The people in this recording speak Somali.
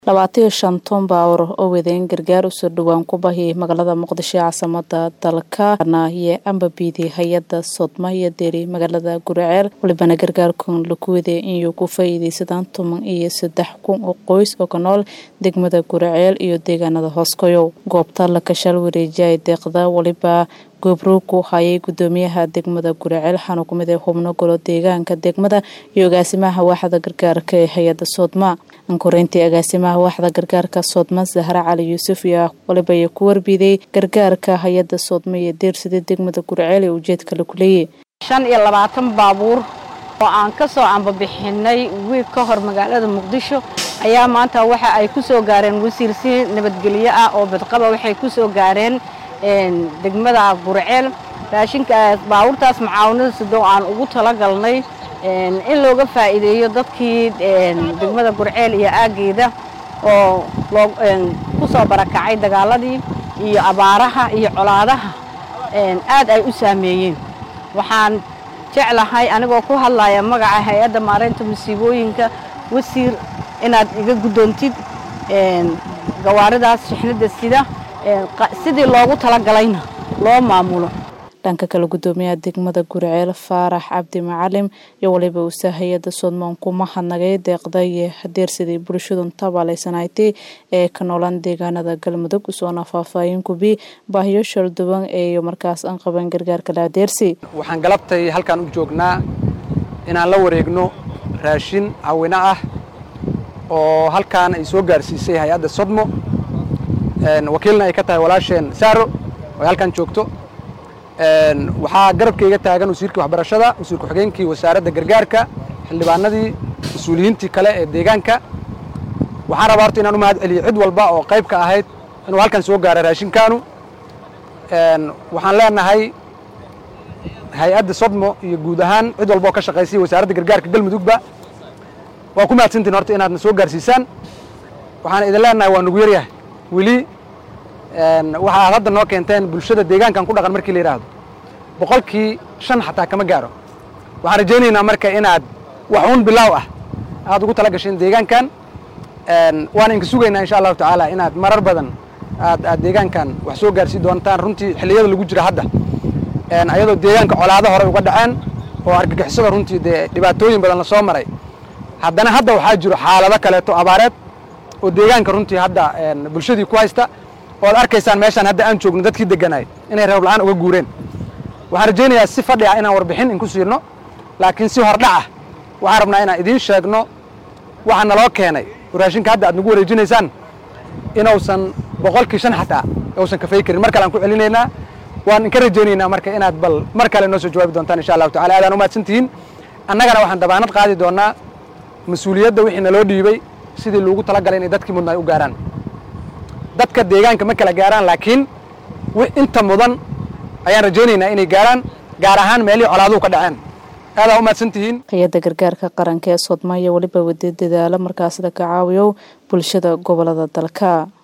labaatan iyo shan ton baawar oo wadeen gargaar usoo dhowaan ku bahiyay magaalada muqdisho ee caasimada dalka iyo ambabiidi hay-ada sodma iyo deri magaalada guriceel walibana gargaarkan laku waday inay ku faa-iideysadaan toban iyo saddex kun oo qoys oo ka nool degmada guriceel iyo deegaanada hooskoyow goobta la kashaal wareejiyay deeqda waliba goobroog ku hayay gudoomiyaha degmada guriceel waxaana kumid ah xubno golo deegaanka degmada iyo agaasimaha waaxda gargaarka ee hay-ada soodma ankoreyntii agaasimaha waaxda gargaarka soodma zahra cali yuusuf iyo waliba ay ku warbiday gargaarka hay-ada soodma iyo deersida degmada guriceel ee ujeedka lagu leeyay shan iyo labaatan baabuur oo aan ka soo ambabixinay wiig ka hor magaalada muqdisho ayaa maanta waxa ay ku soo gaareen wasiir si nabadgelyo ah oo badqaba waxay ku soo gaareen degmada guriceel raashinkaas baabuurtaas macaawinada sidoo aan ugu talagalnay in looga faa'iideeyo dadkii degmada gurceel iyo aaggeeda oo ku soo barakacay dagaaladii iyo abaaraha iyo colaadaha aad ay u saameeyeen waxaan jeclahay anigoo ku hadlaya magaca hay-adda maareynta masiibooyinka wasiir inaad iga guddoontid gawaaridaas shixnada sida sidii loogu talagalayna loo maamulo dhanka kale gudoomiyaha degmada guriceel faarax cabdi macalim iyo waliba usa hay-ada soodmaan kuma hadnagay deeqda iyo hadeersidii bulshadu tabaaleysanaaytay ee ka noolaan deegaanada galmudug usoona faahfaahin kubi baahiyo shalduwan ee markaas aan qaban gargaarka la adeersi waxaan galabtay halkaan u joognaa inaan la wareegno raashin cawino ah oo halkaan ay soo gaarsiisay hay-adda sodmo wakiilna ay ka tahay walaasheen saaro oo halkaan joogto waxaa garabkayga taagan wasiirkii waxbarashada wasiir ku-xigeenkii wasaaradda gargaarka xildhibaanadii mas-uuliyiintii kale ee deegaanka waxaan rabaa horta inaan u mahad celiyo cid walba oo qayb ka ahayd inuu halkan soo gaara raashinkaanu waxaan leenahay hay-adda sodmo iyo guud ahaan cid walba oo ka shaqaysay wasaaradda gargaarka galmudugba waa ku mahadsantiin horta inaadna soo gaarsiisaan waxaan idin leenahay waa nugu yaryahay weli waxa aad hadda noo keenteen bulshada deegaankan ku dhaqan markii la yidhaahdo boqolkii shan xataa kama gaaro waxaan rajaynaynaa marka inaad wax uun bilaaw ah aad ugu tala gasheen deegaankan waan inka sugaynaa insha allahu tacaala inaad marar badan aad aad deegaankan wax soo gaarsii doontaan runtii xilliyada lagu jira hadda ayadoo deegaanka colaado hore uga dhaceen oo argagixisada runtii dee dhibaatooyin badan lasoo maray haddana hadda waxaa jiro xaalado kaleeto abaareed oo deegaanka runtii hadda bulshadii ku haysta oo ad arkaysaan meeshaan hadda aan joogno dadkii degganaay inay reeb la'aan uga guureen waxaan rajaynayaa si fadhi ah inaan warbixin inku siirno laakiin si hordhac ah waxaan rabnaa inaan idiin sheegno waxa naloo keenay oo raashinka hadda aad nagu wareejinaysaan inuusan boqolkii shan xataa uusan kafay karin mar kale aan ku celinaynaa waan inka rajaynaynaa marka inaad bal mar kale noo soo jawaabi doontaan insha allahu tacala aadaan u mahadsan tihiin annagana waxaan dabaanad qaadi doonnaa mas-uuliyadda wixii naloo dhiibay sidii loogu talagalay inay dadkii mudna ay u gaaraan dadka deegaanka ma kala gaaraan laakiin inta mudan ayaan rajaynaynaa inay gaaraan gaar ahaan meelihii colaaduhu ka dhaceen aadaa u mahadsan tihiin hay-adda gargaarka qaranka ee soodma iyo weliba wada dadaalo markaasida ka caawiyo bulshada gobolada dalka